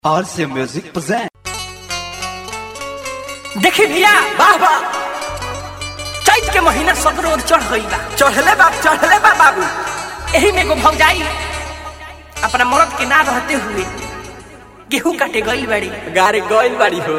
RC Music present. देखी भैया वाह वाह चैत के महीना सगरो ओर चढ़ गई बा चढ़ले बाप चढ़ले बा बाबू एही में एगो भौजाई अपना मर्द के ना रहते हुए गेहूं काटे गई बड़ी गाड़ी गइल बाड़ी हो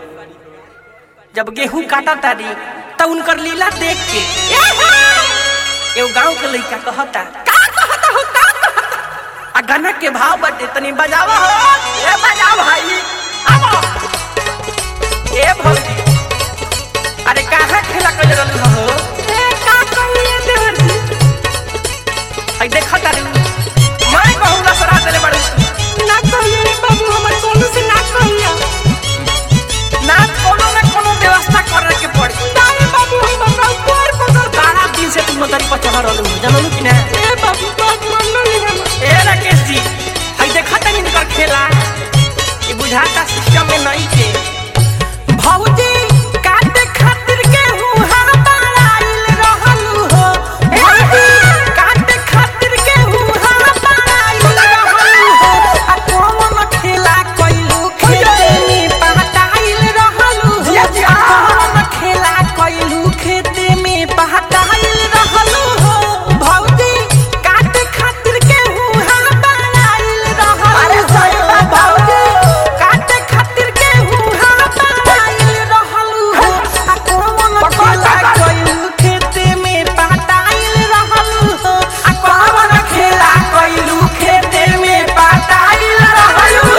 जब गेहूं काटा तारी तब उनकर लीला देख के एगो गांव के लड़का कहता का कहता हो का कहता आ गाना के भाव बटे तनी बजावा हो ए बजाओ भाई आवो ए भौजी अरे कहाँ खेला कर रहलू हो ए का कहिए देवर आई देखा तारी मैं कहूँ ना सरा देले बड़ी ना कहिए रे बाबू हमर कोनो से ना कहिया ना कोनो ना कोनो व्यवस्था करे के पड़ी तारे बाबू हम हमरा ऊपर पकड़ तारा दिन से तुम मदर पर चढ़ रहलू जानलू कि ना ए बाबू बात मान लो ए राकेश जी हई देखा तनी निकर खेला ये बुझाता सिस्टम में नहीं के भौजी काटे खातिर गेहूं हमार आइल रहलू हो भौजी काटे खातिर गेहूं हमार आइल रहलू हो आ कौन खेला कइलू खेते में पहटाइल रहलू हो आ कौन खेला कइलू खेते में पहटाइल रहलू हो भौजी काटे खातिर गेहूं हमार आइल रहलू अरे सही बा भौजी काटे खातिर गेहूं हमार आइल रहलू हो आ कौन खेला कइलू खेते में पहटाइल रहलू हो आ कौन खेला कइलू खेते में पहटाइल रहलू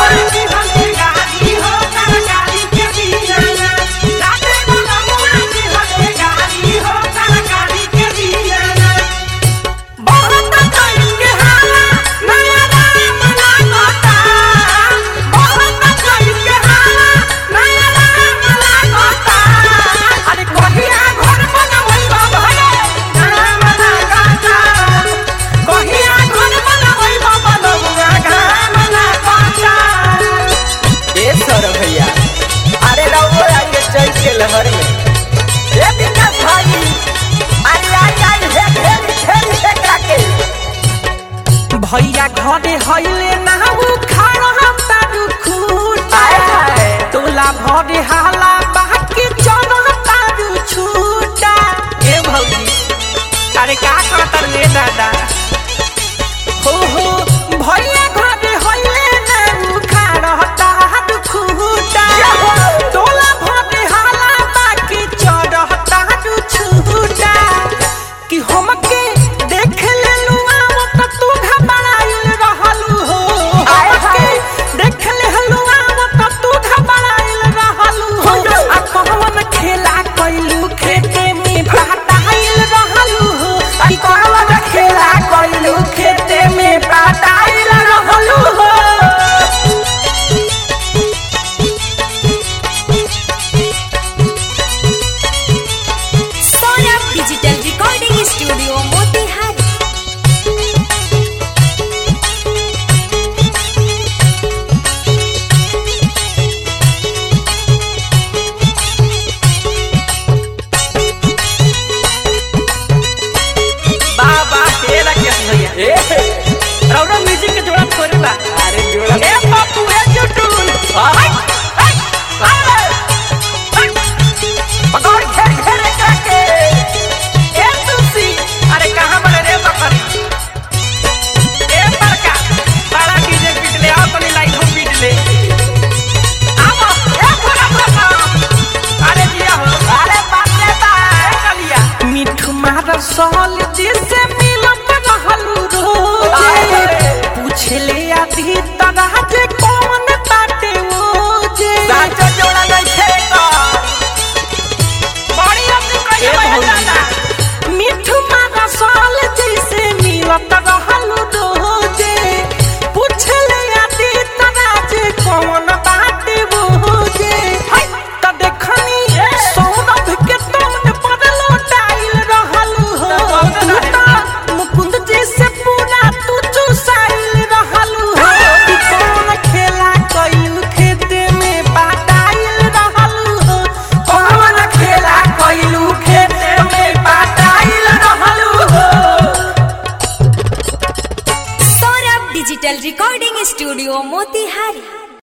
बहुत कइल के हाला नया राम लागता बहुत कइल के हाला नया राम लागता अरे कहिया घर बनावई बा भले राम लागता कहिया घर बनावई बा बनौआ घाम लागता ए सर भैया अरे रहो आइए चैत के लहर में ए विकास भाई अरे आई आई हे हे हे हे के भैया घरे हईल